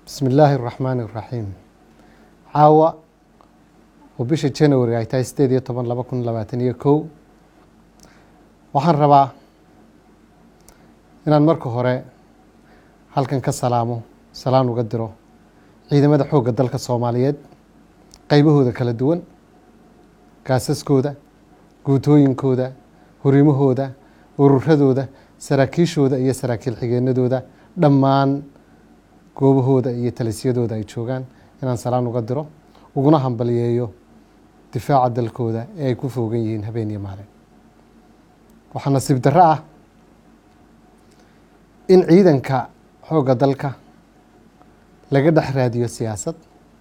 bismi illaahi araxmaani iraxiim caawa oo bisha january ay tahay sideed iyo toban laba kun labaatan iyo kow waxaan rabaa inaan marka hore halkan ka salaamo salaan uga diro ciidamada xoogga dalka soomaaliyeed qeybahooda kala duwan gaasaskooda guutooyinkooda hurimahooda ururadooda saraakiishooda iyo saraakiil xigeenadooda dhammaan goobahooda iyo talisyadooda ay joogaan inaan salaan uga diro uguna hambaliyeeyo difaaca dalkooda ee ay ku foogan yihiin habeen iyo maalin waxaa nasiib darro ah in ciidanka xoogga dalka laga dhex raadiyo siyaasad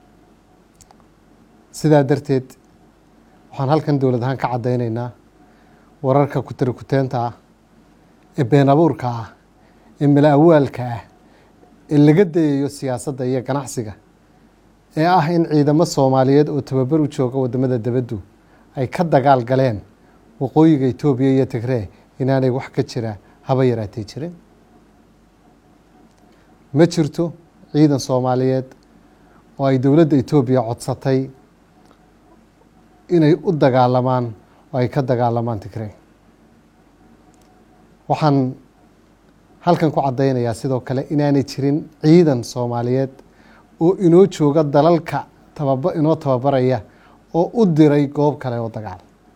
sidaa darteed waxaan halkan dowlad ahaan ka caddaynaynaa wararka kutarikuteenta ah ee been abuurka ah ee mala awaalka ah ee laga dayayo siyaasadda iyo ganacsiga ee ah in ciidamo soomaaliyeed oo tababar u jooga waddamada debaddu ay ka dagaal galeen waqooyiga etoobiya iyo tigree inaanay wax ka jira haba yaraatay jirin ma jirto ciidan soomaaliyeed oo ay dowladda etoobiya codsatay inay u dagaalamaan oo ay ka dagaalamaan tigree waxaan halkan ku caddaynayaa sidoo kale inaanay jirin ciidan soomaaliyeed oo inoo jooga dalalka tababa inoo tababaraya oo u diray goob kale oo dagaal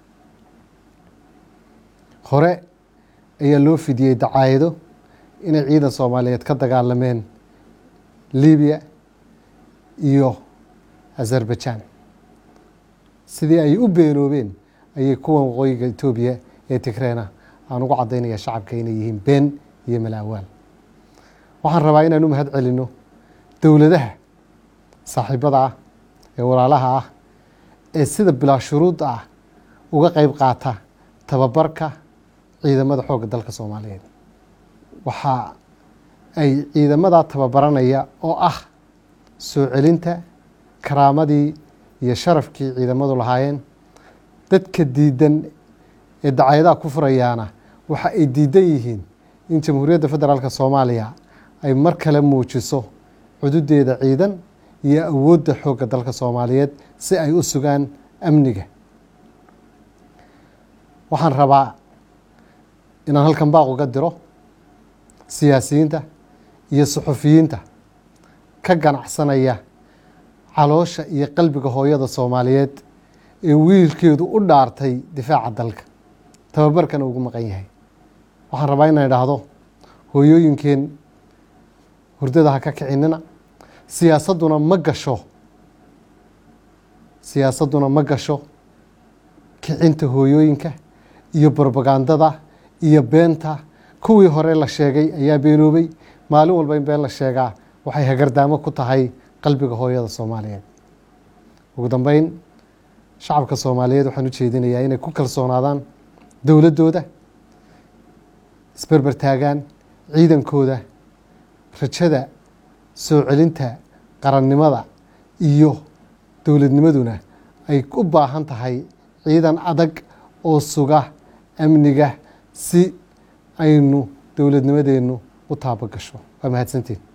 hore ayaa loo fidiyey dacaayado inay ciidan soomaaliyeed ka dagaalameen libiya iyo azerbaijan sidii ay u beenoobeen ayay kuwan waqooyiga etoobiya ee tigreena aan ugu caddaynaya shacabka inay yihiin been iyo malaawaal waxaan rabaa inaan u mahad celinno dowladaha saaxiibada ah ee walaalaha ah ee sida bilaa shuruudda ah uga qeyb qaata tababarka ciidamada xoogga dalka soomaaliyeed waxa ay ciidamadaa tababaranaya oo ah soo celinta karaamadii iyo sharafkii ciidamadu lahaayeen dadka diidan ee dacayadaha ku furayaana waxa ay diidan yihiin in jamhuuriyadda federaalk soomaaliya ay mar kale muujiso cududeeda ciidan iyo awoodda xoogga dalka soomaaliyeed si ay u sugaan amniga waxaan rabaa inaan halkan baaq uga diro siyaasiyiinta iyo suxufiyiinta ka ganacsanaya caloosha iyo qalbiga hooyada soomaaliyeed ee wiilkeedu u dhaartay difaaca dalka tababarkana ugu maqan yahay waxaan rabaa inaan idhaahdo hooyooyinkeen hurdada ha ka kicinina siyaasadduna ma gasho siyaasadduna ma gasho kicinta hooyooyinka iyo brobagandada iyo beenta kuwii hore la sheegay ayaa beenoobay maalin walba in been la sheegaa waxay hagardaamo ku tahay qalbiga hooyada soomaaliyeed ugu dambeyn shacabka soomaaliyeed waxaan u jeedinayaa inay ku kalsoonaadaan dowladdooda isberber taagaan ciidankooda rajada soo celinta qarannimada iyo dowladnimaduna ay u baahan tahay ciidan adag oo suga amniga si aynu dowladnimadeennu u taabo gasho waa mahadsantiin